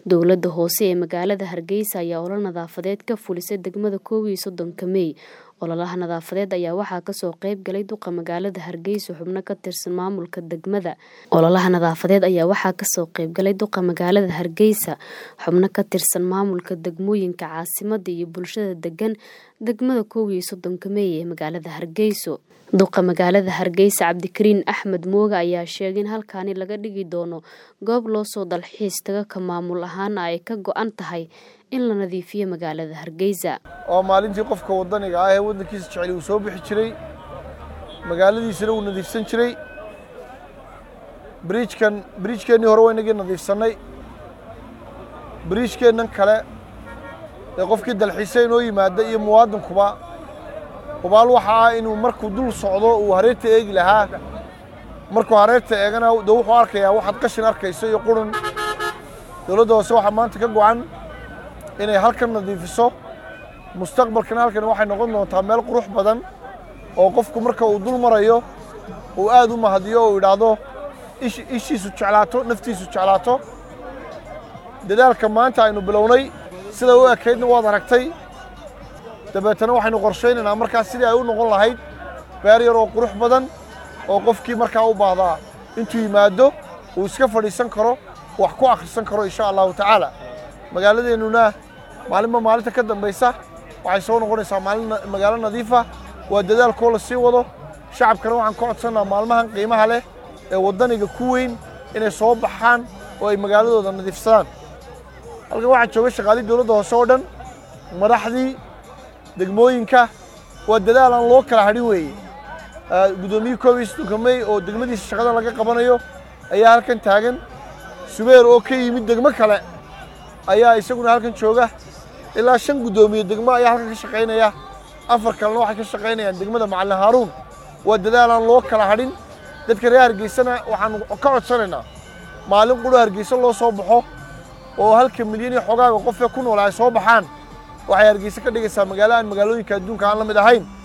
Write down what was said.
Dowladda hoose ee magaalada Hargeysa ayaa olole nadaafadeed ka fulisay degmada koow iyo soddonka Mey. Ololaha nadaafadeed ayaa waxaa kasoo qayb galay duqa magaalada Hargeysa xubno ka tirsan maamulka degmada. Ololaha nadaafadeed ayaa waxaa kasoo qayb galay duqa magaalada Hargeysa xubno ka tirsan maamulka degmooyinka caasimadda iyo bulshada degan degmada koow iyo soddonka Mey ee magaalada Hargeysa. Duqa magaalada Hargeysa Cabdikariin Axmed Mooga ayaa sheegay in halkaani laga dhigi doono goob loo soo dalxiis tago ka maamul ahaana ay ka go'an tahay in la nadiifiyo magaalada Hargeysa. oo maalintii qofka waddaniga ah ee waddankiisa jecel uu soo bixi jiray magaaladiisana uu nadiifsan jiray biriijkan biriijkeennii hore waa inagii nadiifsannay biriijkeennan kale ee qofkii dalxiisa inoo yimaada iyo muwaadinkuba hubaal waxa ah inuu markuu dul socdo uu hareerta eegi lahaa markuu hareerta eegana de wuxuu arkayaa waxaad qashin arkayso iyo qurun dowladda hoose waxaa maanta ka go'an inay halkan nadiifiso mustaqbalkana halkan waxay noqon doontaa meel qurux badan oo qofku marka uu dul marayo uu aad u mahadiyo oo idhaahdo ish- ishiisu jeclaato naftiisu jeclaato dadaalka maanta aynu bilownay sida u ekaydna waad aragtay dabeetana waxaynu qorshaynaynaa markaas sidii ay u noqon lahayd beer yar oo qurux badan oo qofkii markaa u baahdaa intuu yimaado uu iska fadhiisan karo wax ku akhrisan karo insha allahu tacaala magaaladeennuna maalinba maalinta ka dambaysa waxay soo noqonaysaa maalin na- magaalo nadiifa waa dadaalkoo la sii wado shacabkana waxaan ka codsannaa maalmahan qiimaha leh ee waddaniga ku weyn inay soo baxaan oo ay magaaladooda nadiifsadaan halkan waxaa jooga shaqaalii dowladda hoose oo dhan madaxdii degmooyinka waa dadaal aan loo kala hadhin weeye Ah, guddoomiyihii koob iyo soddonka mey oo degmadiisa shaqada laga qabanayo ayaa halkan taagan subeer oo ka yimid degmo kale ayaa isaguna halkan jooga ilaa shan guddoomiye degmo ayaa halkan ka shaqaynaya afar kalena waxay ka shaqaynayaan degmada macalin haaruun waa dadaal aan loo kala hadhin dadka reer hargeysana waxaan ka codsanaynaa maalin quro hargeysa loo soo baxo oo halka milyan iyo xogaaga qofee ku nool ay soo baxaan waxay hargeysa ka dhigaysaa magaalo aan magaalooyinka adduunka aan la mid ahayn